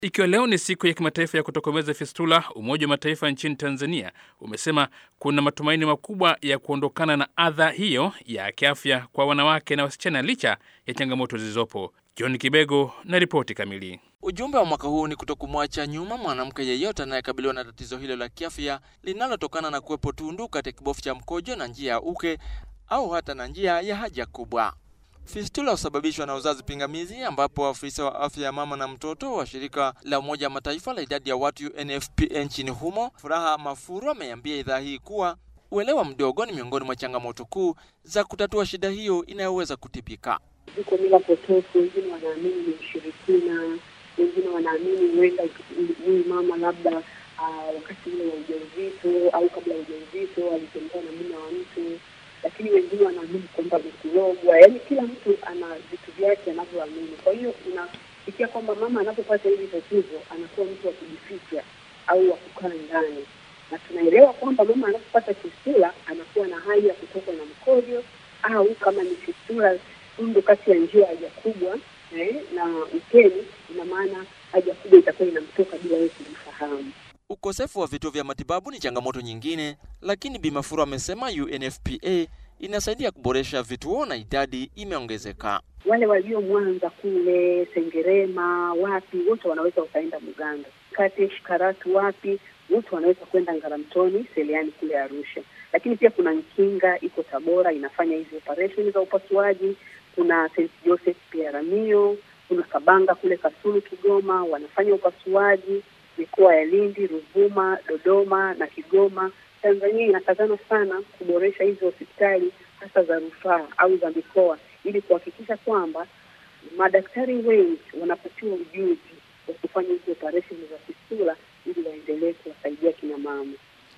Ikiwa leo ni siku ya kimataifa ya kutokomeza fistula, Umoja wa Mataifa nchini Tanzania umesema kuna matumaini makubwa ya kuondokana na adha hiyo ya kiafya kwa wanawake na wasichana licha ya changamoto zilizopo. John Kibego na ripoti kamili. Ujumbe wa mwaka huu ni kutokumwacha nyuma mwanamke yeyote anayekabiliwa na tatizo hilo la kiafya linalotokana na kuwepo tundu katika kibofu cha mkojo na njia ya uke au hata na njia ya haja kubwa. Fistula husababishwa na uzazi pingamizi, ambapo afisa wa afya ya mama na mtoto wa shirika la Umoja wa Mataifa la idadi ya watu UNFPA nchini humo, Furaha Mafuru, ameambia idhaa hii kuwa uelewa mdogo ni miongoni mwa changamoto kuu za kutatua shida hiyo inayoweza kutibika. Ziko mila potofu, wengine wanaamini ni ushirikina, wengine wanaamini huenda huyu mama labda uh, wakati ule wa ujauzito au kabla ya ujauzito alitembea na mume wa mtu lakini wengine wanaamini kwamba ni kulogwa. Yaani kila mtu ana vitu vyake anavyoamini. Kwa hiyo inafikia kwamba mama anapopata hili tatizo anakuwa mtu wa kujificha au wa kukaa ndani, na tunaelewa kwamba mama anapopata fistula anakuwa na hali ya kutokwa na mkojo au kama ni fistula tundu kati ya njia haja kubwa eh, na ukeni, ina maana haja kubwa itakuwa inamtoka bila yeye kujifahamu. Ukosefu wa vituo vya matibabu ni changamoto nyingine, lakini Bi Mafuru amesema UNFPA inasaidia kuboresha vituo na idadi imeongezeka. Wale walio Mwanza kule Sengerema, wapi, wote wanaweza wakaenda Muganda, Katesh, Karatu, wapi, wote wanaweza kwenda Ngaramtoni, Seliani kule Arusha. Lakini pia kuna Nkinga iko Tabora, inafanya hizi operation za upasuaji. Kuna St Joseph pia Ramio, kuna Kabanga kule Kasulu Kigoma, wanafanya upasuaji mikoa ya Lindi, Ruvuma, Dodoma na Kigoma. Tanzania inakazana sana kuboresha hizi hospitali hasa za rufaa au za mikoa ili kuhakikisha kwamba madaktari wengi wanapatiwa ujuzi wa kufanya hizi operesheni za fistula ili waendelee kuwasaidia kina mama.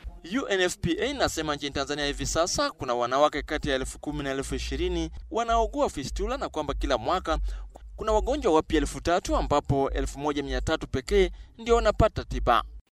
UNFPA inasema nchini Tanzania hivi sasa kuna wanawake kati ya elfu kumi na elfu ishirini wanaougua fistula na kwamba kila mwaka kuna wagonjwa wapya elfu tatu ambapo elfu moja mia tatu pekee ndio wanapata tiba.